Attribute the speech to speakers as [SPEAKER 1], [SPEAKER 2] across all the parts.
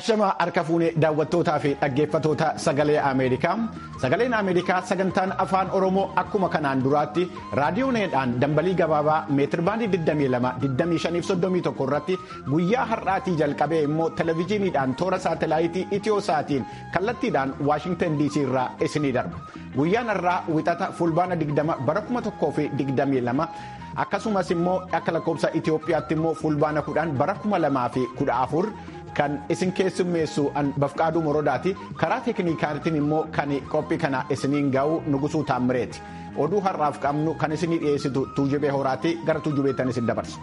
[SPEAKER 1] Ashama harka fuunee daawwattootaa fi dhaggeeffatoota sagalee Ameerikaa. Sagaleen Ameerikaa sagantaan afaan Oromoo akkuma kanaan duraatti raadiyooneedhaan dambalii gabaabaa meetirbaandii 22-25-31 irratti guyyaa har'aatii jalqabee immoo televezyiiniidhaan toora saatelaayitii Itiyoo-saatiin kallattiidhaan Waashingtan DC irraa isinii darba. Guyyaan har'aa wixata fulbaana 20 bara 2022 akkasumas immoo akka lakkoofsa Itiyoophiyaatti immoo fulbaana 10 bara 2014. kan isin keessummeessu bafqaaduu morodaati karaa teekniikaatiin immoo kan qophii kana isiniin ga'u nugusuu taammireeti oduu har'aaf qabnu kan isinii dhiyeessitu tuujubee horaati gara tuujubeettan isin dabarsa.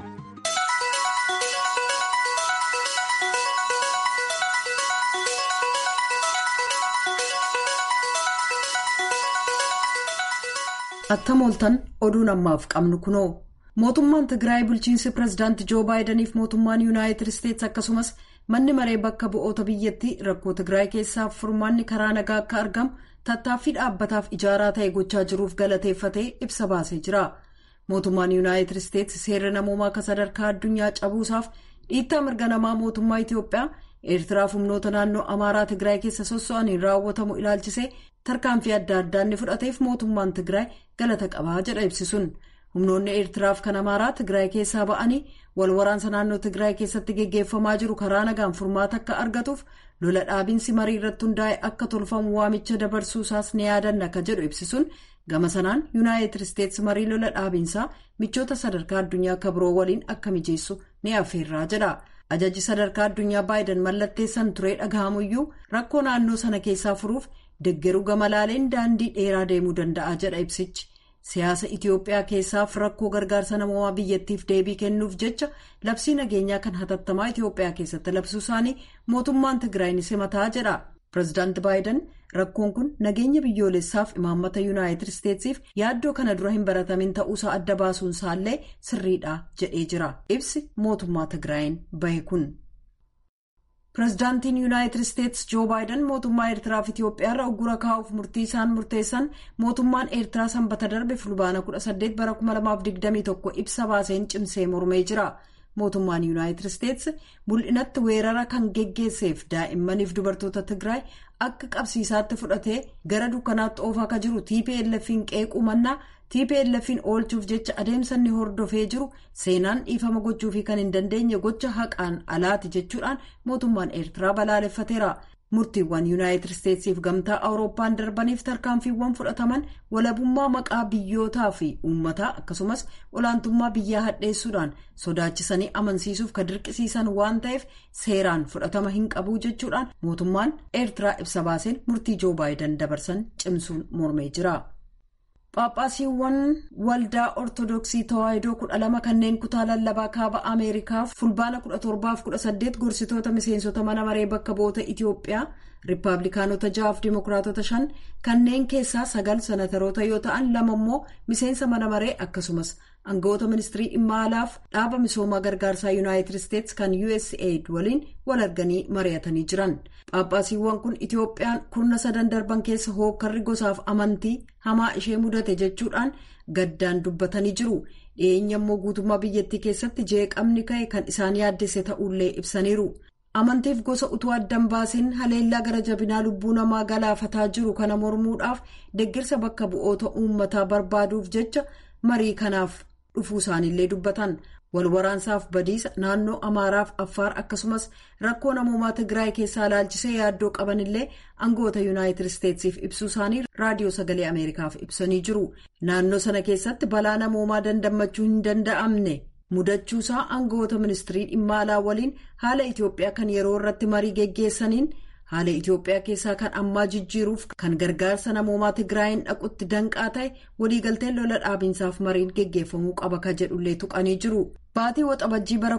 [SPEAKER 2] attam ooltan oduun ammaaf qabnu kunoo. mootummaan tigraay bulchiinsi pirezidaantii joo baayidaniif mootummaan yuunaayitid isteetsi akkasumas manni maree bakka bu'oota biyyattii rakkoo tigraay keessaaf furmaanni karaa nagaa akka argamu tattaaffii dhaabbataaf ijaaraa ta'e gochaa jiruuf galateeffatee ibsa baasee jira mootummaan yuunaayitid isteetsi seera namoomaa akka sadarkaa addunyaa cabuusaaf dhiittaa mirga namaa mootummaa itiyoophiyaa eertiraaf humnoota naannoo amaaraa tigraay keessa sosso'aniin raawwatamu ilaalchisee tarkaanfii adda addaa inni fudhateef mootummaan tigraay galata qabaa jedha ibsisuun. humnoonni eertiraaf kan amaaraa tigraay keessaa ba'anii wal waraansa naannoo tigraay keessatti geggeeffamaa jiru karaa nagaan furmaata akka argatuuf lola dhaabiinsi marii irratti hundaa'e akka tolfamu waamicha dabarsuusaas ni yaadanna akka jedhu ibsisuun gama sanaan yuunaayitid isteetsi marii lola dhaabiinsaa michoota sadarkaa addunyaa akka biroo waliin akka mijeessu ni affeerraa jedha ajajji sadarkaa addunyaa baayidan mallatteessan turee dhaga'amuyyuu rakkoo naannoo sana keessaa furuuf deggeruu gama laaleen daandii dheeraa deemuu danda'a jedha ibsichi. siyaasa itiyoophiyaa keessaaf rakkoo gargaarsa namoomaa biyyattiif deebii kennuuf jecha labsii nageenyaa kan hatattamaa itiyoophiyaa keessatti labsuu isaanii mootummaan tigraay ni simataa jedha pireezidaanti baayidan rakkoon kun nageenya biyyoolessaaf imaammata yuunaayitid isteetsiif yaaddoo kana dura hin baratamin ta'uusaa adda baasuun isaallee sirriidha jedhee jira ibsi mootummaa tigraayin bahe kun. pireezidaantiin yuunaayitid isteetsi joo baayidan mootummaa eertiraaf itiyoophiyaarra uggura kaa'uuf murtii isaan murteessan mootummaan eertiraa sanbata darbe fulbaana 18 bara 2021 ibsa baaseen cimsee mormee jira mootummaan yuunaayitid isteetsi mul'inatti weerara kan geggeesseef daa'immaniif dubartoota tigraay akka qabsiisaatti fudhatee gara dukkanaatti oofaa akka jiru tplf'n qeequu mannaa tplf'n oolchuuf jecha adeemsa inni hordofee jiru seenaan dhiifama gochuufi kan hin dandeenye gocha haqaan alaati jechuudhaan mootummaan eertiraa balaaleffateera murtiiwwan yuunaayitid isteetsiif gamtaa awurooppaan darbaniif tarkaanfiiwwan fudhataman walabummaa maqaa biyyootaa fi uummataa akkasumas olaantummaa biyyaa hadheessuudhaan sodaachisanii amansiisuuf kan dirqisiisan waan ta'eef seeraan fudhatama hin qabuu jechuudhaan mootummaan eertiraa ibsa baaseen murtii joo baayidan dabarsan cimsuun mormee jira. Phaaphaasiiwwan waldaa ortodoksii tawaahidoo kudha lama kanneen kutaa lallabaa kaaba ameerikaaf fulbaana kudha torbaaf kudha saddeet gorsitoota miseensota mana maree bakka bu'oota itiyoophiyaa riippaabilikaanota ja'aaf dimokiraatota shan kanneen keessaa sagal sanataroota yoo ta'an lama immoo miseensa mana maree akkasumas aangawoota ministirii dhimma alaaf dhaaba misoomaa gargaarsaa yuunaayitid isteetsi kan usaid waliin wal arganii mari'atanii jiran Phaaphaasiiwwan kun itiyoophiyaan kurna sadan darban keessa hookkarri gosaaf amantii hamaa ishee mudate jechuudhaan gaddaan dubbatanii jiru dhiyeenya immoo guutummaa biyyattii keessatti jeeqamni ka'e kan isaan yaaddesse ta'ullee ibsaniiru. amantiif gosa utuu addan baasiin haleellaa gara jabinaa lubbuu namaa galaafataa jiru kana mormuudhaaf deeggarsa bakka bu'oota uummataa barbaaduuf jecha marii kanaaf dhufuu isaaniillee dubbatan walwaraansaaf badiisa naannoo amaaraaf affaar akkasumas rakkoo namoomaa tigraay keessaa ilaalchisee yaaddoo qabanillee aangawoota yuunaayitid isteetsiif ibsuu isaanii raadiyoo sagalee ameerikaaf ibsanii jiru naannoo sana keessatti balaa namoomaa dandammachuu hin danda'amne. mudachuusaa aangawoota ministirii dhimma alaa waliin haala itiyoophiyaa kan yeroo irratti marii geggeessaniin haala itiyoophiyaa keessaa kan ammaa jijjiiruuf kan gargaarsa namoomaa tigraayin dhaqutti danqaa ta'e waliigalteen lola dhaabiinsaaf mariin geggeeffamuu qaba ka jedhullee tuqanii jiru. baatii waxabajjii bara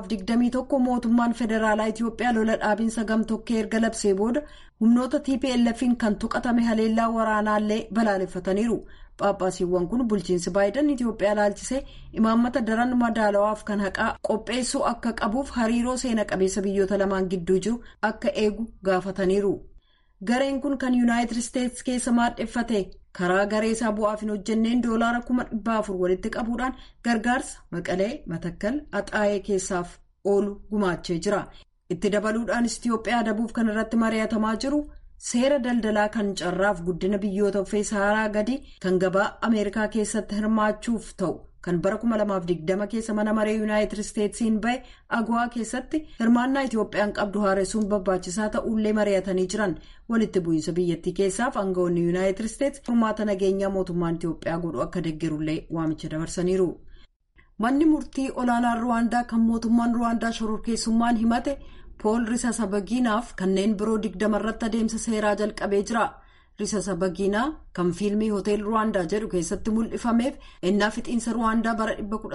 [SPEAKER 2] 2021 mootummaan federaalaa itiyoophiyaa lola dhaabiinsa gamtokkee erga labsee booda humnoota tplf'n kan tuqatame haleellaa waraanaallee balaaleffataniiru. Phaaphaasiiwwan kun bulchiinsi baayidan Itiyoophiyaa ilaalchisee imaammata daran madaalawaaf kan haqaa qopheessuu akka qabuuf hariiroo seena qabeessa biyyoota lamaan gidduu jiru akka eegu gaafataniiru. Gareen kun kan yuunaayitid isteetsi keessa maadheffate karaa garee isaa bu'aaf hin hojjenneen doolaara kuma dhibba afur walitti qabuudhaan gargaarsa maqalee matakkal axaayee keessaaf oolu gumaachee jira. itti dabaluudhaanis itiyoophiyaa adabuuf kan irratti mari'atamaa jiru seera daldalaa kan carraaf guddina biyyoota uffee saharaa gadi kan gabaa ameerikaa keessatti hirmaachuuf ta'u. kan bara 2020 keessa mana maree yuunaayitid isteetsiin bahe agawaa keessatti hirmaannaa itiyoophiyaan qabdu haaressuun barbaachisaa ta'ullee mari'atanii jiran walitti bu'iinsa biyyattii keessaaf aangawoonni yuunaayitid isteets furmaata nageenyaa mootummaan itiyoophiyaa godhu akka deeggarullee waamicha dabarsaniiru. manni murtii olaanaan ruwaandaa kan mootummaan ruwaandaa shororkeessummaan himate pool risasabagiinaaf kanneen biroo digdama irratti adeemsa seeraa jalqabee jira. risasabagiinaa kan fiilmii hotel ruwaandaa jedhu keessatti mul'ifameef ennaa fixiinsa ruwaandaa bara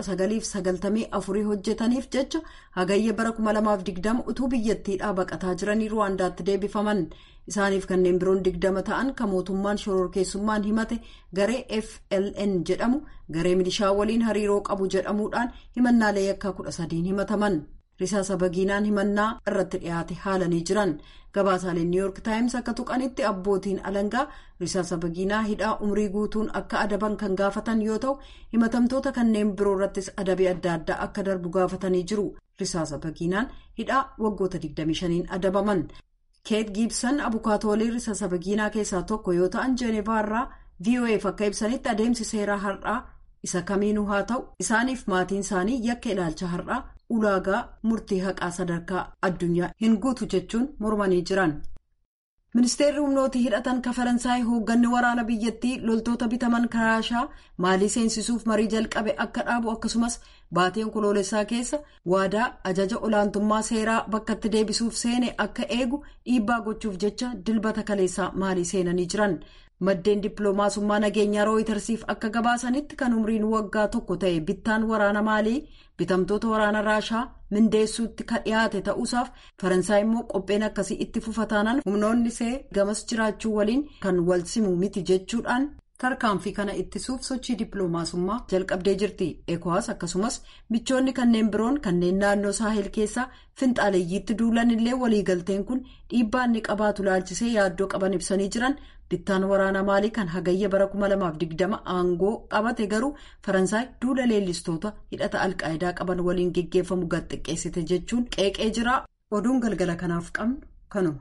[SPEAKER 2] 1994 hojjetaniif jecha hagayya bara 2020 utuu biyyattiidhaa baqataa jiranii ruwaandaatti deebifaman isaaniif kanneen biroon digdama ta'an kan mootummaan shororkeessummaan himate garee fln jedhamu garee milishaa waliin hariiroo qabu jedhamuudhaan himannaalee yakkaa 13 himataman. risaasa bagiinaan himannaa irratti dhiyaate haalanii jiran gabaasaaleen niw yoork taayims akka tuqanitti abbootiin alangaa risaasa bagiinaa hidhaa umrii guutuun akka adaban kan gaafatan yoo ta'u himatamtoota kanneen biroo irrattis adabii adda addaa akka darbu gaafatanii jiru risaasa bagiinaan hidhaa waggoota 25 adabaman keet giibsan abukaatoolii risaasa bagiinaa keessaa tokko yoo ta'an jeenevaa irraa voaf akka ibsanitti adeemsi seeraa har'aa isa kamiinuu haa ta'u isaaniif maatiin isaanii yakka ilaalcha har'aa. ulaagaa murtii haqaa sadarkaa addunyaa hin guutu jechuun mormanii jiran. ministeerri humnootii hidhatan ka faransaay hoogganni waraana biyyattii loltoota bitaman raashaa maalii seensisuuf marii jalqabe akka dhaabu akkasumas baateen koloolessaa keessa waadaa ajaja olaantummaa seeraa bakkatti deebisuuf seene akka eegu dhiibbaa gochuuf jecha dilbata kaleessaa maalii seenanii jiran. maddeen dippiloomaasummaa nageenyaa rooyitersiif akka gabaasanitti kan umriin waggaa tokko ta'e bittaan waraana maalii bitamtoota waraana raashaa mindeessuutti ka dhiyaate ta'uusaaf faransaay immoo qopheen akkasii itti fufataanaan humnoonni see gamas jiraachuu waliin kan wal simu miti jechuudhaan tarkaanfii kana ittisuuf sochii dippiloomaasummaa jalqabdee jirti ekowaas akkasumas michoonni kanneen biroon kanneen naannoo saahil keessaa finxaaleeyyiitti duulan illee waliigalteen kun dhiibbaa inni qabaatu laalchisee yaaddoo qaban ibsanii jiran bittaan waraana maalii kan hagayya bara 2020 aangoo qabate garuu faransaay duula leellistoota hidhata alqaayidaa qaban waliin geggeeffamu gad xiqqeessite jechuun qeeqee jira oduun galgala kanaaf qabnu kanuma.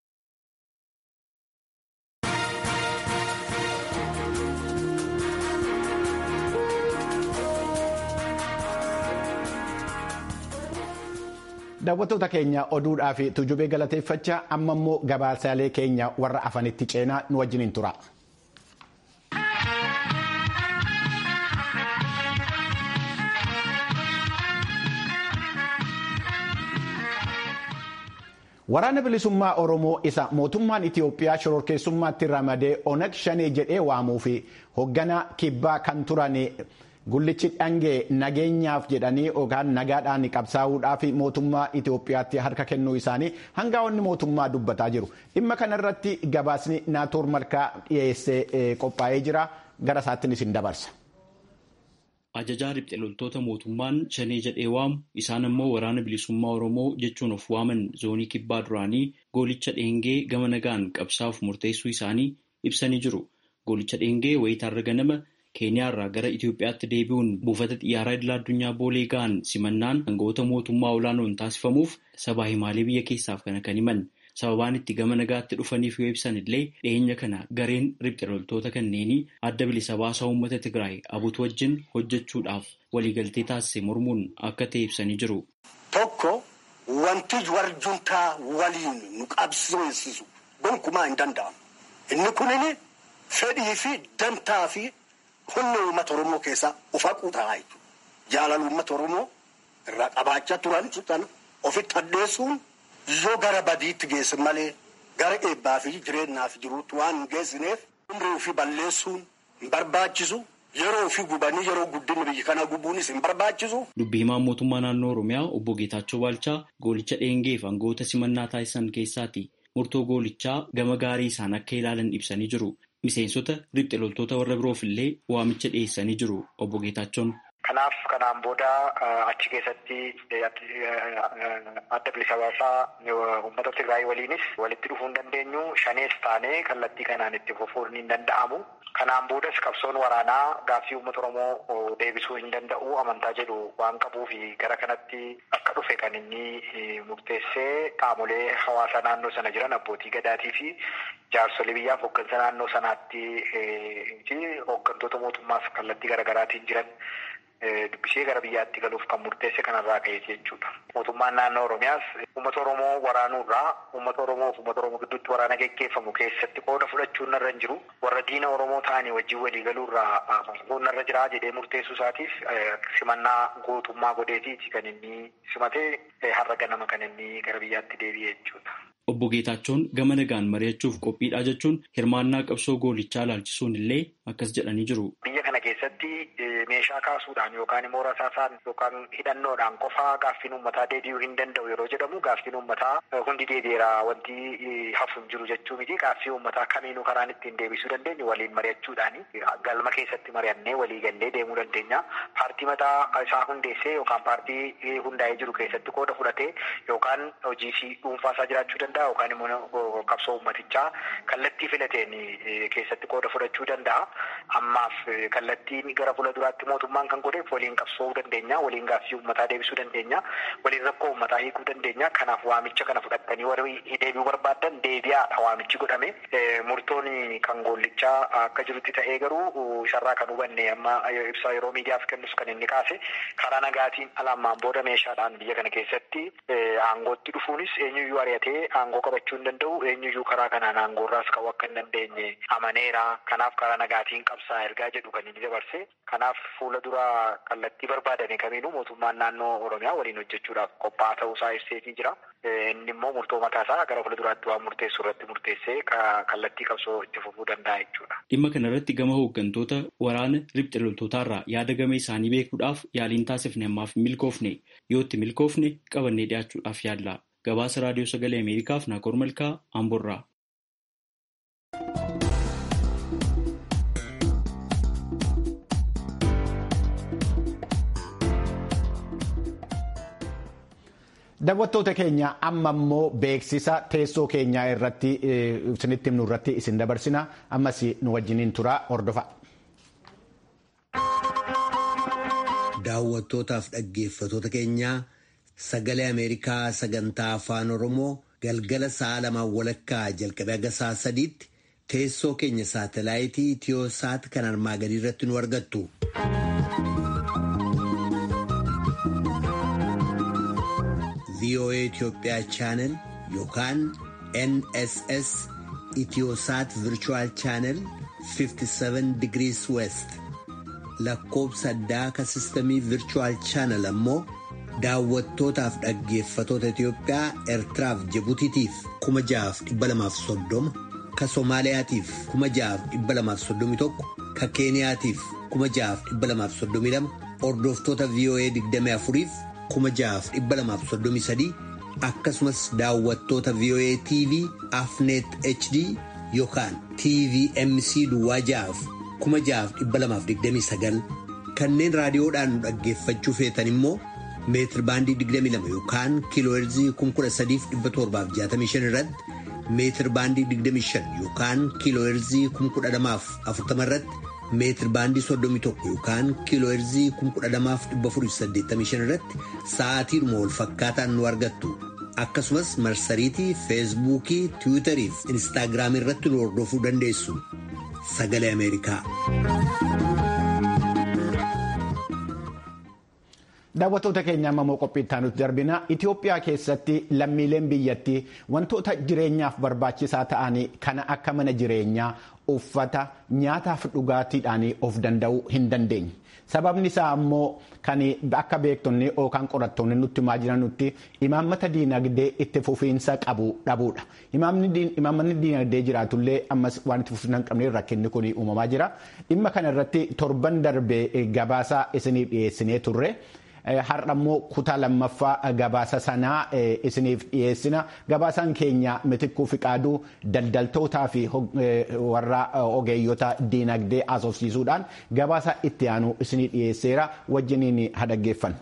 [SPEAKER 1] daawwattoota keenya oduudhaa fi tujubee galateeffachaa amma immoo gabaasaalee keenya warra afanitti ceenaa nu wajjiniin tura. waraana bilisummaa oromoo isa mootummaan itiyoophiyaa shororkeessummaatti ramadee onag shanee jedhee waamuu fi hoogganaa kibbaa kan turan. Gullichi dhangee nageenyaaf jedhanii yookaan nagaadhaan qabsaa'uudhaaf mootummaa Itoophiyaatti harka kennuu isaanii hangaa'onni mootummaa dubbataa jiru. Dhimma kanarratti gabaasni naatoor malkaa dhiyeessee qophaa'ee jira. Gara isaattiin isin dabarsa.
[SPEAKER 3] Ajajaa riphxe loltoota mootummaan shanee jedhee waamu isaan immoo waraana bilisummaa Oromoo jechuun of waaman zoonii kibbaa duraanii goolicha dheengee gama nagaan qabsaa'uuf murteessuu isaanii ibsanii jiru. Goolicha dheengee wayitaarra ganama. keeniyaa irraa gara Itoophiyaatti deebi'uun buufata xiyyaaraa idil addunyaa boolee ga'an simannaan hangawoota mootummaa olaanoon taasifamuuf sabaa himaalee biyya keessaaf kana kan himan sababaan itti gama nagaatti dhufaniif yoo ibsan illee dhiyeenya kana gareen riphxe loltoota kanneenii adda bilisa baasaa uummata Tigraay abutu wajjin hojjechuudhaaf waliigaltee taasise mormuun akka ta'e ibsanii jiru.
[SPEAKER 4] Tokko wanti warjuntaa waliin nu qabsiisu gonkumaa hin danda'amu. Inni kunini fedhii fi dantaa fi humna uummata Oromoo keessaa of haquu ta'a jechuudha. Jaalala uummata Oromoo irraa qabaachaa turan sun ofitti addeessuun yoo gara badiitti geesse malee gara eebbaa fi jireenyaaf jiruutti waan hin geessineef umrii ofii balleessuun hin barbaachisu. Yeroo ofii gubanii yeroo guddinni biyya kana gubuunis hin barbaachisu.
[SPEAKER 3] Dubbii himaan mootummaa naannoo Oromiyaa obbo Geetaachoo Baalchaa goolicha dheengeef aangawoota simannaa taasisan keessaati. Murtoo goolichaa gama gaarii isaan akka ilaalan ibsanii jiru. Miseensota riphxe loltoota warra biroof illee waamicha dhiyeessanii jiru obbo Geetaachoon.
[SPEAKER 5] Kanaaf kanaan booda achi keessatti adda bilisa baasaa uummata Tigraay waliinis walitti dhufuu hin dandeenyu shanees taanee kallattii kanaan itti fufuun hin danda'amu. Kanaan boodas qabsoon waraanaa gaaffii uummata Oromoo deebisuu hin danda'u amantaa jedhu waan qabuuf gara kanatti akka dhufe kan inni murteessee qaamolee hawaasa naannoo sana jiran abbootii gadaatii fi jaarsolii biyyaaf hooggansa naannoo sanaatti fi hooggantoota mootummaas kallattii garaagaraatiin jiran dubbisee gara biyyaatti galuuf kan murteesse kanarraa ka'eeti jechuudha. Mootummaan naannoo Oromiyaas uummata Oromoo waraanuurraa uummata Oromoo fi uummata Oromoo gidduutti waraana geggeeffamu keessatti qooda fudhachuun narra hin jiru. Warra diina Oromoo ta'anii wajjin walii galuurraa fasuun narra jira jedhee murteessuu isaatiif simannaa gootummaa godheetiiti kan inni simatee har'a ganama kan inni gara biyyaatti deebi'e jechuudha.
[SPEAKER 3] Obbo Geetaachoon gama nagaan mari'achuuf qophiidha jechuun hirmaannaa qabsoo goolichaa ilaalchisuun illee akkas jedhanii jiru.
[SPEAKER 5] Biyya kana keessatti meeshaa kaasuudhaan yookaan immoo rasaasaan yookaan hidhannoodhaan qofaa gaaffiin uummataa deebi'uu hin danda'u yeroo jedhamu gaaffiin uummataa hundi deebi'eera wanti hafu hin jiru jechuu miti gaaffii uummataa kamiinuu karaan ittiin deebisuu dandeenyu waliin mari'achuudhaani galma keessatti mari'annee walii gallee deemuu dandeenya. Paartii mataa isaa hundeessee yookaan paartii hundaa'ee jiru keessatti qooda fudhatee yookaan hojii dhuunfaa isaa jiraachuu danda'a yookaan immoo qabsoo uummatichaa kallattii filateen keessatti qooda fudhachuu danda'a. Ammaaf kallattiin gara fuula duraatti mootummaan kan godheef waliin qabsoofuu dandeenya, waliin gaaffii uummataa deebisuu dandeenya, waliin rakkoo uummataa hiikuu dandeenya. Kanaaf waamicha kana fudhattanii warri deebi'uu barbaadan deebi'aadha waamichi godhame. Murtoon kan goollichaa akka jirutti ta'ee garuu sharraa kan hubanne amma ibsaa yeroo miidiyaaf kennus kan inni kaase karaa nagaatiin alammaan booda meeshaadhaan biyya kana keessatti aangootti dhufuunis eenyuyyuu ari'atee aangoo qabachuu hin danda'u eenyuyyuu karaa kanaan aangoorraas ka'uu akka hin dandeenye amaneera. Kanaaf karaa nagaatiin qabsaa ergaa jedhu kan inni dabarse. Kanaaf fuula dura kallattii barbaadame kamiinuu mootummaan naannoo Oromiyaa waliin hojjechuudhaaf qophaa'aa ta'uusaa ibseetii jira. Inni immoo murtoo mataasaa gara fuula duraatti waan murteessu irratti murteessee kallattii qabsoo itti fufuu danda'a jechuudha.
[SPEAKER 3] Dhimma kana irratti gama hooggantoota waraana riphxe loltootaarraa yaada game isaanii beekuudhaaf yaaliin taasifne ammaaf milkoofne yoo itti milkoofne qabannee dhiyaachuudhaaf yaalla. Gabaasa Raadiyoo Sagalee Ameerikaaf Naakoor Malkaa Amborraa.
[SPEAKER 1] Daawwattoota keenya amma immoo beeksisa teessoo keenyaa irratti isinitti himnu irratti isin dabarsina ammas nu wajjiniin turaa hordofa.
[SPEAKER 6] Daawwattootaaf dhaggeeffatoota keenyaa sagalee Ameerikaa sagantaa afaan Oromoo galgala sa'a lamaan walakkaa jalqabee haga sa'a sadiitti teessoo keenya saatalaayitii Itiyoosaat kan armaa gadii irratti nu argattu. VOA Itoophiyaa chaanel yookaan NSS Itiyoosaat Virchuwal chaanel 57 degrees west lakkoobsa addaa ka sistamii Virchuwal chaanel ammoo daawwattootaaf dhaggeeffatoota Itiyoophiyaa Eertiraaf Jibutiitiif 6,230 ka Somaaliyaatiif 6,231 ka Keeniyaatiif 6,232 hordoftoota VOA 24f 6,233 akkasumas daawwattoota VOA TV Afnet HD yookaan TVMC Duwwaa ja'aaf 6,229 kanneen raadiyoodhaan nu dhaggeeffachuu feetan immoo meetir baandii 22 yookaan kiilooherzii 13,765 irratti meetir baandii 25 yookaan kiilooherzii 10,040 irratti meetir baandii 31 yookaan kiilooherzii 1,485 irratti sa'aatiidhuma wal fakkaataan nu argattu. Akkasumas marsariitii feesbuukii tiwiitarii fi inistaagiraamii irratti nu hordofuu dandeessu. Sagalee Ameerikaa.
[SPEAKER 1] Daawwattoota keenya ammoo qophii itti aanutti darbina Itoophiyaa keessatti lammiileen biyyattii wantoota jireenyaaf barbaachisaa ta'anii kana akka mana jireenyaa uffata nyaataaf dhugaatiidhaan of danda'uu hin dandeenye. Sababni isaa ammoo kan akka beektonni yookaan qorattoonni nutti himaa jiranutti imaammata diinagdee itti fufiinsa qabu dhabuudha. Imaammanni diinagdee jiraatullee ammas waan itti fufiinsa hin qabne rakkinni kun uumamaa jira. Dhimma kana irratti torban darbee gabaasaa isiniif dhiyeessinee turre. har'a immoo kutaa lammaffaa gabaasa sanaa isiniif dhiyeessina gabaasaan keenya mitikkuu fiqaaduu daldaltootaa fi warra ogeeyyota diinagdee asoofsiisuudhaan gabaasa itti aanu isinii dhiyeesseera wajjiniin hadhaggeeffannu.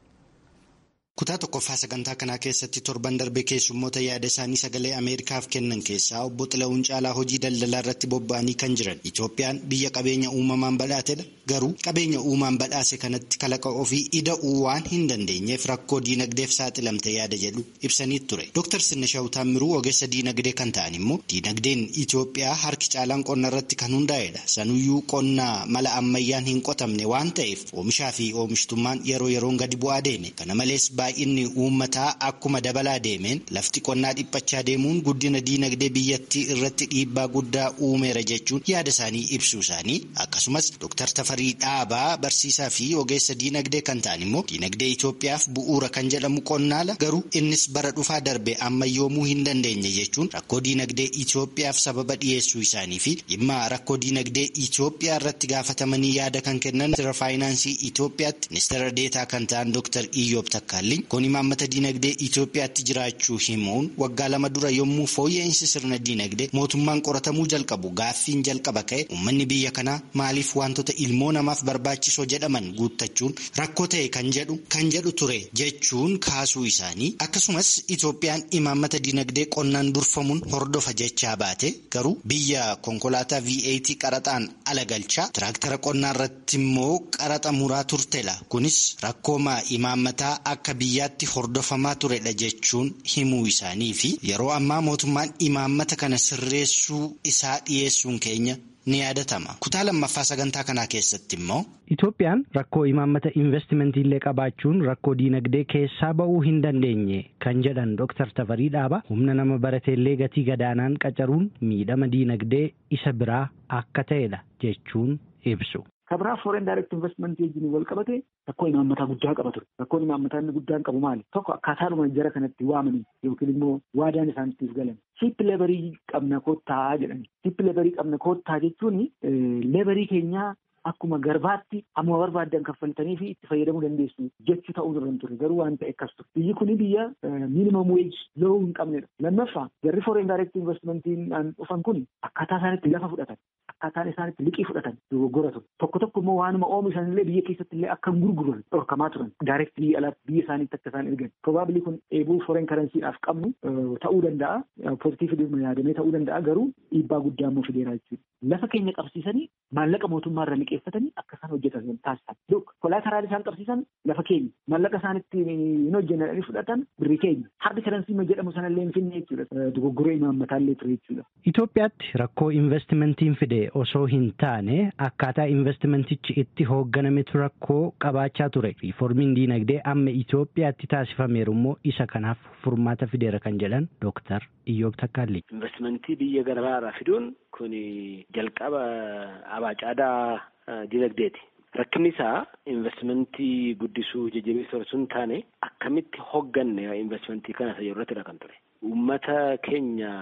[SPEAKER 7] kutaa tokkoffaa sagantaa kanaa keessatti torban darbe keessummoota yaada isaanii sagalee ameerikaaf kennan keessaa obbo Xila'uun Caalaa hojii daldalaa irratti bobba'anii kan jiran Itoophiyaan biyya qabeenya uumamaan badhaatedha garuu qabeenya uumaan badhaase kanatti kalaqa ofii ida'uu waan hin dandeenyeef rakkoo diinagdeef saaxilamte yaada jedhu ibsanii ture Dr. Sinnashaw Taammiruu ogeessa diinagdee kan ta'an immoo diinagdeen Itoophiyaa harki caalaan qonna irratti kan hundaa'edha sanuyyuu qonnaa mala ammayyaan hin qotamne waan ta'eef oomishaa fi oomishtummaan yeroo yeroon gadi bu'aa deeme kana malees baay'inni uummataa akkuma dabalaa deemeen lafti qonnaa dhiphachaa deemuun guddina diinagdee biyyattii irratti dhiibbaa guddaa uumeera jechuun yaada isaanii ibsuu isaanii akkasumas Dr. Tafarii Dhaabaa barsiisaa fi ogeessa diinagdee kan ta'an immoo diinagdee Itoophiyaaf bu'uura kan jedhamu qonnaala garuu innis bara dhufaa darbe ammayyoomuu hin dandeenye jechuun rakkoo diinagdee Itoophiyaaf sababa dhiyeessuu isaanii fi dhimma rakkoo diinagdee Itoophiyaa irratti gaafatamanii yaada kan kennan ministeera faayinaansii Itoophiyaatti ministeera deetaa kan ta'an Dr. Iyyoob Takkaalli kun imaammata diinagdee Itoophiyaatti jiraachuu himuun waggaa lama dura yommuu fooyya'insi sirna diinagdee mootummaan qoratamuu jalqabu gaaffiin jalqaba ka'e uummanni biyya kanaa maaliif wantoota ilmoo namaaf barbaachisoo jedhaman guuttachuun rakkoo ta'e kan jedhu kan jedhu ture jechuun kaasuu isaanii akkasumas Itoophiyaan imaammata diinagdee qonnaan durfamuun hordofa jechaa baate garuu biyya konkolaataa VAT qaraxaan ala galchaa tiraaktara qonnaa irratti immoo qaraxa muraa turtela kunis rakkooma imaammataa akka biyyaatti hordofamaa turedha jechuun himuu isaanii fi yeroo ammaa mootummaan imaammata kana sirreessuu isaa dhiyeessuun keenya ni yaadatama kutaa lammaffaa sagantaa kanaa keessatti immoo.
[SPEAKER 8] Itoophiyaan rakkoo imaammata investimentii illee qabaachuun rakkoo diinagdee keessaa ba'uu hin dandeenye kan jedhan Dr. Tafarii Dhaaba humna nama barateellee gatii gadaanaan qacaruun miidhama diinagdee isa biraa akka ta'edha jechuun ibsu.
[SPEAKER 9] Kabraa foreign direct investment wajjin wal qabate rakkoo imaammataa guddaa qaba ture. Rakkoon imaammataa inni guddaan qabu maali? Tokko akkaataadhuma jara kanatti waamanii yookiin immoo waadaan isaanittiif galan. Chiip leebarii qabna koottaa jedhani. Chiip leebarii qabna koottaa jechuun leebarii keenyaa akkuma garbaatti amma barbaaddan kaffaltanii fi itti fayyadamuu dandeessu jechuu ta'uu irra ture garuu waan ta'e akkas ture biyyi kuni biyya miinimum weej lo'uu hin qabnedha lammaffaa jarri foreign direct investmentiin dhufan kun akkaataa isaanitti lafa fudhatan akkaataan isaanitti liqii fudhatan dogoggora ture tokko tokko immoo waanuma oomishan illee biyya keessatti illee akka hin gurguran dhorkamaa turan direct biyya alaatti biyya isaaniitti akka isaan ergan probably kun eebuu foreign currencyidhaaf qabnu ta'uu danda'a pozitiivli yaadamee ta'uu danda'a garuu dhiibbaa guddaa immoo fideeraa jechuudha lafa keenya qabsiisanii maallaqa mootummaa irra liqeeffatanii akka isaan hojjetan taasisan. Duk kolaateraalii isaan qabsiisan lafa keenya maallaqa isaan itti hin hojjennanii fudhatan birrii keenya hardi karansii jedhamu sanallee hin finne jechuudha dogoggoree imaammataallee ture jechuudha.
[SPEAKER 8] Itoophiyaatti rakkoo investimentiin fide osoo hin taane akkaataa investimentichi itti hoogganametu rakkoo qabaachaa ture. Riiformiin diinagdee amma Itoophiyaatti taasifameeru immoo isa kanaaf furmaata fideera kan jedhan Dooktar Iyyoob Takkaalli.
[SPEAKER 10] Investimentii biyya garaagaraa fiduun kun jalqaba abaacaadaa diinagdeeti. Rakkinni isaa investimentii guddisuu jajjabeessuu osoo hin taane akkamitti hogganne investimentii kana isa irrattidha kan ture. Uummata keenya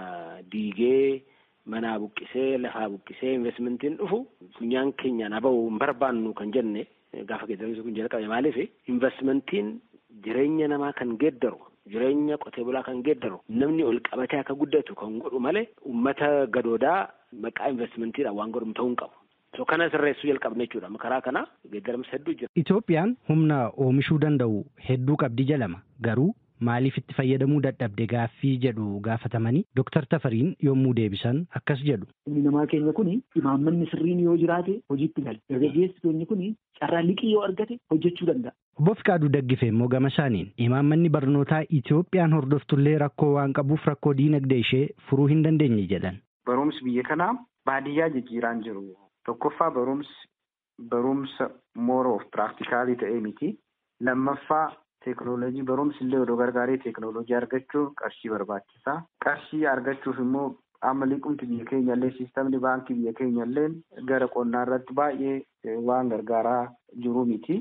[SPEAKER 10] diigee manaa buqqisee lafaa buqqisee investimentiin dhufu funyaan keenyaan haba'uu hin barbaannu kan jenne gaafa geeddaruu kun jalqabe maaliif investimentiin jireenya namaa kan geeddaru jireenya qotee bulaa kan geeddaru namni ol qabatee akka guddatu kan godhu malee uummata gadoodaa maqaa investimentiidhaan waan godhamu ta'uu hin qabu. So kana sirreessuu jalqabne jechuudha. Karaa kana geeddaramsa hedduu jira.
[SPEAKER 8] Itoophiyaan humna oomishuu danda'u hedduu qabdi jedhama. Garuu maaliif itti fayyadamuu dadhabde gaaffii jedhu gaafatamanii Dooktar Tafariin yommuu deebisan akkas jedhu.
[SPEAKER 9] Humni namaa keenya kuni imaammanni sirriin yoo jiraate hojiitti gala. Dargaggeessi keenya kuni carraa liqii yoo argate hojjechuu danda'a.
[SPEAKER 8] Obbo Fiqaaduu Daggifee immoo gama isaaniin imaammanni barnootaa Itoophiyaan hordoftullee rakkoo waan qabuuf rakkoo diinagdee ishee furuu hin dandeenye jedhan.
[SPEAKER 11] Barumsi biyya kanaa baadiyyaa jijjiiraan jiru. Tokkoffaa barumsi barumsa more of practicalii ta'ee miti. Lammaffaa teekinooloojii barumsi illee odoo gargaaree teekinooloojii argachuuf qarshii barbaachisaa. Qarshii argachuuf immoo amma liqumti biyya keenya illee siistamni baankii biyya keenya illee gara qonnaa irratti baay'ee waan gargaaraa jiru miti.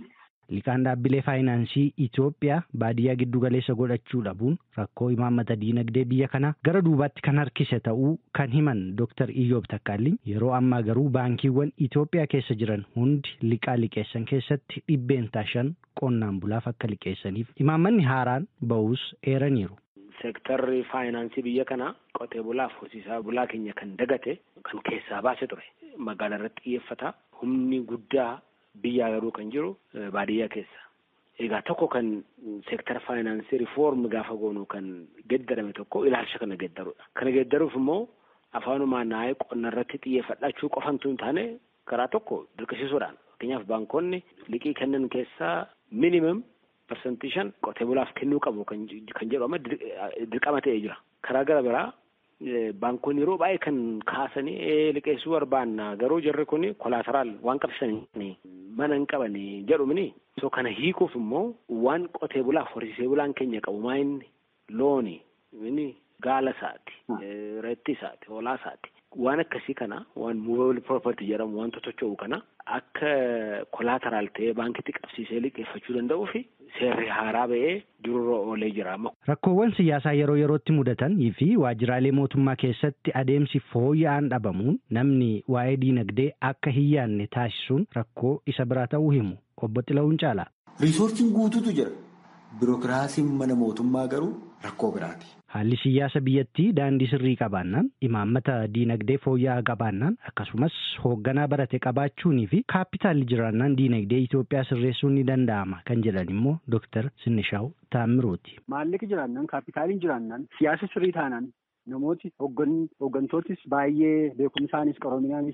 [SPEAKER 8] liqaan dhaabbilee faayinaansii Itoophiyaa baadiyyaa giddu galeessa godhachuu dhabuun rakkoo imaammata diinagdee biyya kanaa gara duubaatti kan harkise ta'uu kan himan Dr. Iyyoob Takkaalliin yeroo ammaa garuu baankiiwwan Itoophiyaa keessa jiran hundi liqaa liqeessan keessatti dhibbeentaa shan qonnaan bulaaf akka liqeessaniif imaammanni haaraan ba'uus eeraniiru.
[SPEAKER 10] Seektarri faayinaansii biyya kanaa qotee bulaaf horsiisaa bulaa keenya kan dagate kan keessaa baase ture. Magaalaa irratti xiyyeeffata. Humni guddaa biyyaa garuu kan jiru baadiyyaa keessa. Egaa tokko kan seektara faayinaansii riifoormi gaafa goonu kan geddarame tokko ilaalcha kana geddarudha. Kana geddaruuf immoo afaanumaan naayee qonna irratti xiyyeeffachuu qofatu hin taane karaa tokko dirqisiisuudhaan. Fakkeenyaaf baankonni liqii kennan keessaa minimum parsantii shan qotee bulaaf kennuu qabu kan jedhu amma dirqama ta'ee jira. Karaa gara biraa baankonni yeroo baay'ee kan kaasanii liqeessuu barbaanna garuu jarri kun kolaataraal waan qabsanii mana hin qabani jedhumini. So kana hiikuuf immoo waan qotee bulaaf horsiisee bulaan keenya qabu maayinni looni inni gaala isaati reetti isaati hoolaa isaati. Waan akkasii kana waan movable property jedhamu wanta socho'u kana akka kolaataraal ta'ee baankitti qabsiisee liqeeffachuu danda'uu fi seerri haaraa ba'ee jirurra oolee jira.
[SPEAKER 8] Rakkoowwan siyaasaa yeroo yerootti mudatanii fi waajjiraalee mootummaa keessatti adeemsi fooyya'aan dhabamuun namni waa'ee diinagdee akka hin yaanne taasisuun rakkoo isa biraa ta'uu himu. Obbo Xila'uun Caalaa.
[SPEAKER 12] Riisorsiin guutuutu jira. Birookiraasiin mana mootummaa garuu rakkoo biraati.
[SPEAKER 8] Haalli siyaasa biyyattii daandii sirrii qabaannaan imaammata diinagdee fooyya'aa qabaannaan akkasumas hoogganaa barate qabaachuunii fi kaapitaalli jiraannaan diinagdee Itoophiyaa sirreessuun ni danda'ama kan jedhan immoo Dooktar Sinishaw Taammiruuti.
[SPEAKER 13] Maallaqi jiraannaan kaapitaaliin jiraannaan siyaasa sirrii taanaan namooti hooggantoottis baay'ee beekumsaanis qaroominaanis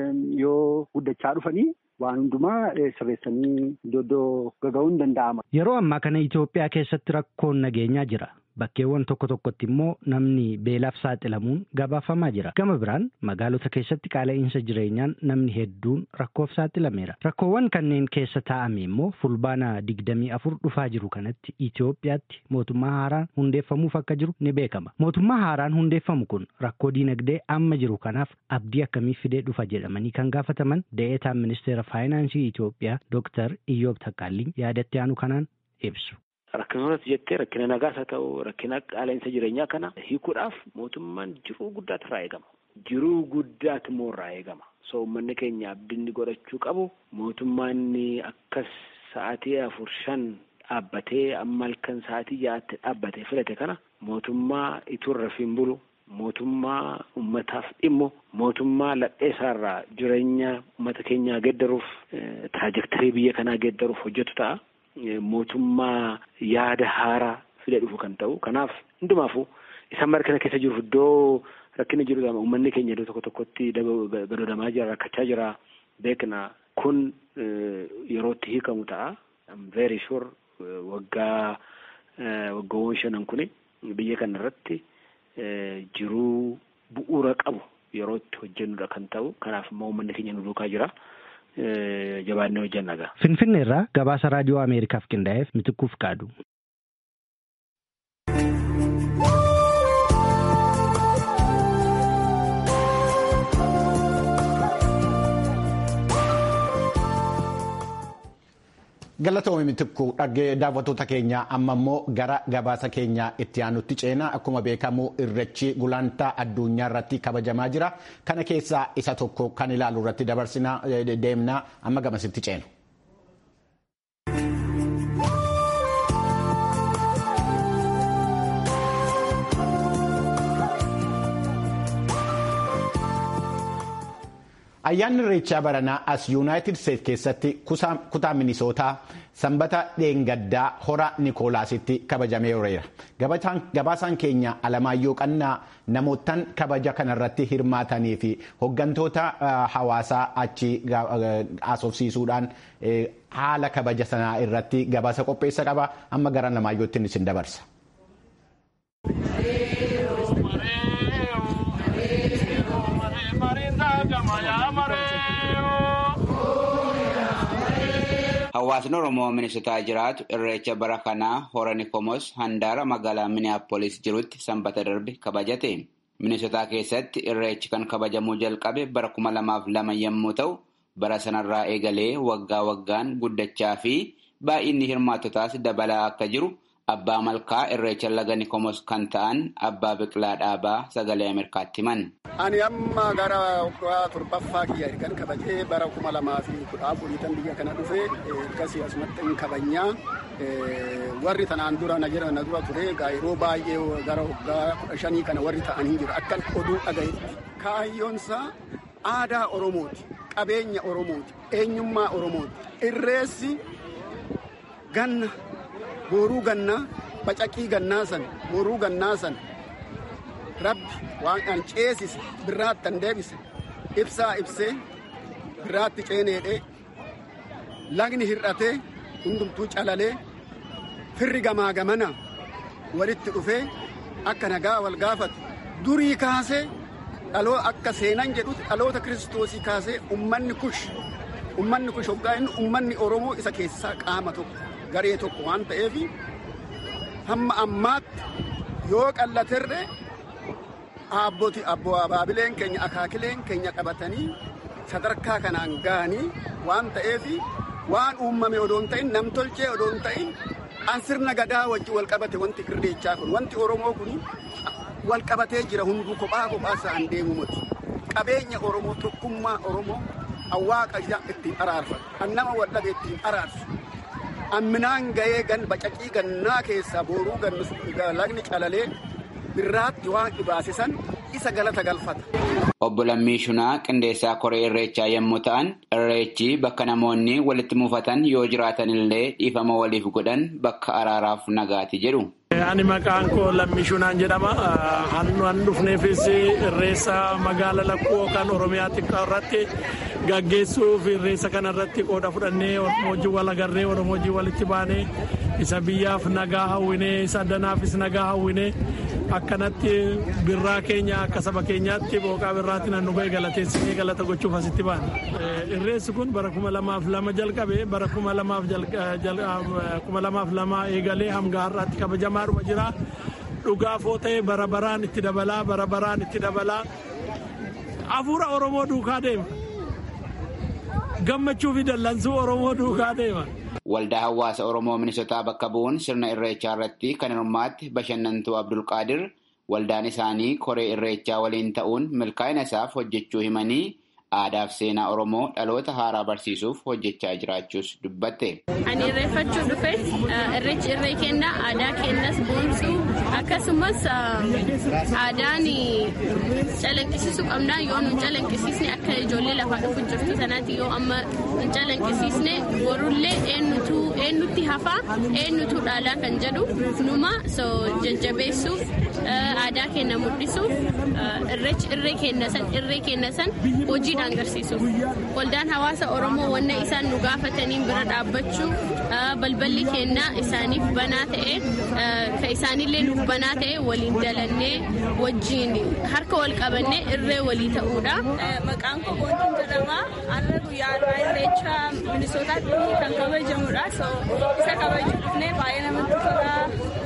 [SPEAKER 13] yoo guddachaa dhufanii waan hundumaa sirreessanii iddoo gaga'uun danda'ama.
[SPEAKER 8] Yeroo ammaa kana Itoophiyaa keessatti rakkoon nageenyaa jira. Bakkeewwan tokko tokkotti immoo namni beelaaf saaxilamuun gabaafamaa jira. Gama biraan magaalota keessatti qaala'insa jireenyaan namni hedduun rakkoof saaxilameera. Rakkoowwan kanneen keessa taa'ame immoo fulbaana digdamii afur dhufaa jiru kanatti Itoophiyaatti mootummaa haaraan hundeeffamuuf akka jiru ni beekama. Mootummaa haaraan hundeeffamu kun rakkoo diinagdee amma jiru kanaaf abdii akkamii fidee dhufa jedhamanii kan gaafataman dee'eetaan ministeera faayinaansii Itoophiyaa Dooktar Iyyoob Taqqaalliin yaadatti aanu kanaan ibsu.
[SPEAKER 10] Rakkinoota jettee rakkina nagaas haa ta'u rakkina qaala'insa jireenyaa kana hiikuudhaaf mootummaan jiruu guddaatu irraa eegama. Jiruu guddaatu immoo irraa eegama. So uummanni keenya abdii godhachuu qabu mootummaan akkas sa'aatii afur shan dhaabbatee amma halkan sa'aatii ja'aatti dhaabbatee filate kana mootummaa ituu rafiin bulu mootummaa ummataaf dhimmu mootummaa ladheessaarraa jireenya uummata keenyaa geeddaruuf taajektarii biyya kanaa geeddaruuf hojjetu ta'a. mootummaa yaada haaraa fide dhufu kan ta'u kanaaf hundumaafuu isaan mara kana keessa jiruuf iddoo rakkinni jiru uummanni keenya iddoo tokko tokkotti gadoodamaa jira rakkachaa jira beekna kun yerootti hiikamu ta'a very sure waggaa waggoowwan shanan kuni biyya kana irratti jiruu bu'uura qabu yerootti hojjennudha kan ta'u kanaaf immoo uummanni keenya nu duukaa jira. jabaannee hojjennaga.
[SPEAKER 8] Finfinnee irraa gabaasa raadiyoo Ameerikaaf qindaa'eef mitikkuuf qaadu.
[SPEAKER 1] Galatoomii mitikku dhaggee daawwattoota keenya amma immoo gara gabaasa keenya itti aanutti ceenaa akkuma beekamu irreechi gulantaa addunyaa irratti kabajamaa jira. Kana keessaa isa tokko kan ilaalu irratti dabarsinaa deemnaa amma gamasitti ceenu. Ayyaanni irreechaa baranaa as yuunaayitid Steet keessatti kutaa minisootaa sanbata dheengaddaa hora Nikoolaasitti kabajamee ooleera. Gabaasaan keenya Alamaayyoo Qannaa namootaan kabaja kanarratti hirmaatanii fi hooggantoota hawaasaa achi haasofsiisuudhaan haala kabaja sanaa irratti gabaasa qopheessa qaba. Amma gara Alamaayyootti isin dabarsa.
[SPEAKER 14] Hawaasni Oromoo Minisotaa jiraatu irreecha bara kanaa hora Nikomos handaara magaalaa Minneapolis jirutti sanbata darbe kabajate. Minisotaa keessatti irreechi kan kabajamuu jalqabe bara kuma lamaaf lama yommuu ta'u, bara sanarraa eegalee waggaa waggaan guddachaa fi baay'inni hirmaattotaas dabalaa akka jiru abbaa malkaa irreecha laga nikomos kan ta'an abbaa biqilaa dhaabaa sagalee ameerikaatti himan.
[SPEAKER 15] Ani amma gara waggaa torbaffaa kiyya ergan kabajee bara kuma lamaa fi kudha afuriitan biyya kana dhufe ergasii asumatti hin kabajnaa. Warri tanaan dura na jira na dura ture yeroo baay'ee gara waggaa kudha shanii kana warri ta'anii jiru akkan oduu dhagayetti. Kaayyoonsaa aadaa Oromooti. Qabeenya Oromooti. Eenyummaa Oromooti. Irreessi ganna booruu gannaa bacaqii gannaa san booruu gannaa san rabbi waan an ceesise birraatti an deebise ibsaa ibsee birraatti ceeneedhee lagni hir'atee hundumtuu calalee firri gamaa gamana walitti dhufee akka nagaa wal gaafatu durii kaasee dhaloo akka seenan jedhutti dhaloota kiristoosii kaasee ummanni kush ummanni kush hoggaa inni ummanni oromoo isa keessaa qaama tokko garee tokko waan ta'eef hamma ammaatti yoo qallaterre aabboti abboo abaabileen keenya akaakileen keenya qabatanii sadarkaa kanaan ga'anii waan ta'eef waan uumame odoon ta'in namtolchee odoon ta'in an sirna gadaa wajji wal qabate wanti irreechaa kun wanti oromoo kun wal qabatee jira hunduu kophaa kophaa isaan deemu miti qabeenya oromoo tokkummaa oromoo awwaaqa ittiin araarfatu an nama wal dhabe ittiin araarsu amminaan ga'ee gan bacaqii gannaa keessaa booruu lagni calalee birraatti waan dhibaasisan isa galata galfata.
[SPEAKER 14] Obbo Lammii Shunaa qindeessaa koree irreechaa yommuu ta'an irreechi bakka namoonni walitti mufatan yoo jiraatan illee dhiifama waliif godhan bakka araaraaf nagaati jedhu.
[SPEAKER 16] Ani maqaan koo Lammii Shunaan jedhama. Hannu dhufneefis irreessa magaala lakkuu yookaan Oromiyaa xiqqaa irratti gaggeessuuf irreessa kana irratti qooda fudhannee Oromoo wajjin wal agarree Oromoo wajjin walitti baanee isa biyyaaf nagaa hawwinee isa addanaafis nagaa hawwinee akkanatti birraa keenya akka saba keenyaatti booqaa birraatti nan dhugee galateessinee galata gochuuf asitti baana. Irreessi kun bara kuma lamaaf lama jalqabe bara kuma lamaaf lama eegalee hanga har'aatti kabajamaadhuma jira. Dhugaa foo ta'e bara baraan itti dabalaa bara baraan itti dabalaa hafuura Oromoo duukaa deema. Gammachuu fi dallansuu Oromoo duukaa deema.
[SPEAKER 14] Waldaa hawaasa Oromoo Minisotaa bakka bu'uun sirna irreechaa irratti kan hirmaatti bashannantuu Abdulqaadir waldaan isaanii koree irreechaa waliin ta'uun milkaa'ina isaaf hojjechuu himanii aadaa fi seenaa Oromoo dhaloota haaraa barsiisuuf hojjechaa jiraachuus dubbatte.
[SPEAKER 17] Ani irreeffachuu dhufe irreechi irree kenna aadaa kennas boonsuu akkasumas aadaan calaqqisiisuu qabna yoo nu calaqqisiisne akka ijoollee lafaa dhufu jirtu sanaatti yoo amma hin calaqqisiisne borullee eenyutti hafaa eenyutu dhaalaa kan jedhu numa jajjabeessuuf aadaa kenna mul'isuuf irreechi irree kenna san irree kenna san hojiidhaan agarsiisuuf waldaan hawaasa oromoo wanna isaan nu gaafataniin bira dhaabbachuu balballi kennaa isaaniif banaa ta'e ka isaanillee nuuf banaa ta'e waliin dalannee wajjiin harka wal qabannee irree walii ta'uudha.
[SPEAKER 18] Maqaan koo Boontiin jedhama. Har'a guyyaa irreecha Minisootaatti kan kabajamudha. Isa kabajuu dhufnee baay'ee namatti tola.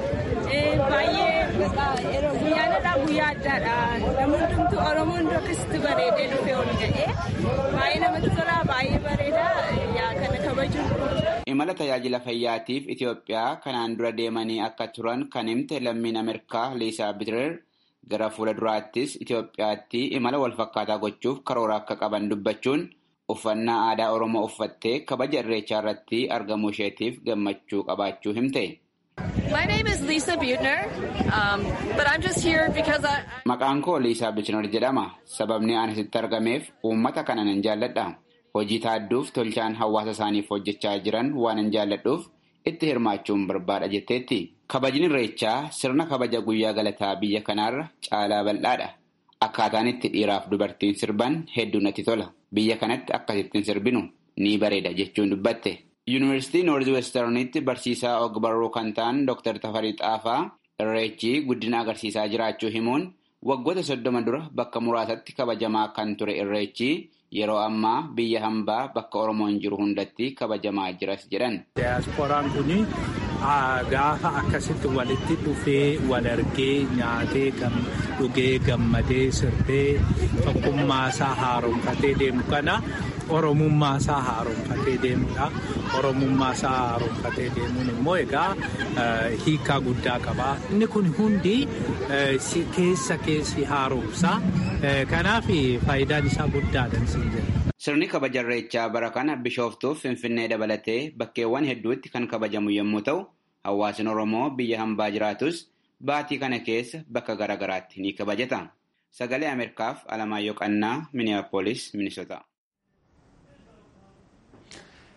[SPEAKER 18] baay'ee guyyaanadha guyyaa addaadha namni hundumtuu oromoon akkasitti bareedee dhufee ol ga'ee baay'ee namatti tola baay'ee bareeda yaa kana kabaju.
[SPEAKER 14] Imala tajaajila fayyaatiif Itoophiyaa kanaan dura deemanii akka turan kan himte lammiin Ameerikaa Liisaa Bitireer gara fuula duraattis Itoophiyaatti imala walfakkaataa gochuuf karoora akka qaban dubbachuun uffannaa aadaa Oromoo uffattee kabaja irreechaa irratti argamuu isheetiif gammachuu qabaachuu himte.
[SPEAKER 19] My name is Lisa Butner, um, but I'm just here because I.
[SPEAKER 14] Maqaan koo Liisaa Butner jedhama. Sababni ani asitti argameef uummata kana nan jaalladha. Hojii taadduuf tolchaan hawaasa isaaniif hojjechaa jiran waan nan jaalladhuuf itti hirmaachuun barbaada jetteetti. Kabajni irreechaa sirna kabaja guyyaa galataa biyya kanaarra caalaa bal'aadha. Akkaataan itti dhiiraaf dubartiin sirban hedduu natti tola. Biyya kanatti akkasittiin sirbinu ni bareeda jechuun dubbatte. Yuunivarsiitii Noorzi Westernitti barsiisaa og-barruu kan ta'an Dr. Tafarii Xaafaa irreechi guddina agarsiisaa jiraachuu himuun waggoota soddoma dura bakka muraasatti kabajamaa kan ture irreechi yeroo ammaa biyya hambaa bakka Oromoon jiru hundatti kabajamaa jiras jedhan.
[SPEAKER 20] Diyaaspooraan kun gaafa akkasitti walitti dhufee wal argee nyaatee dhugee gammadee sirbee tokkummaasaa haaromfatee deemu kana oromummaa isaa haaromfatee deemudha. Oromummaa isaa haaromfatee deemuun immoo egaa hiikaa guddaa qaba. Inni kun hundi keessa keessi haaromsa. Kanaaf faayidaan isaa guddaadha siin jedha.
[SPEAKER 14] Sirni kabaja irreechaa bara kana bishooftuuf Finfinnee dabalatee bakkeewwan hedduutti kan kabajamu yommuu ta'u, hawaasni Oromoo biyya hambaa jiraatus baatii kana keessa bakka garaagaraatti ni kabajata. Sagalee Ameerikaaf Alamaayyoo Qannaa, Minneapolis, Minnesota.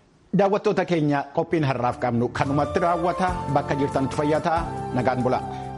[SPEAKER 1] Daawwattoota keenya qophiin har'aaf qabnu kanumatti raawwata bakka jirtanitti fayyataa nagaan bulaa.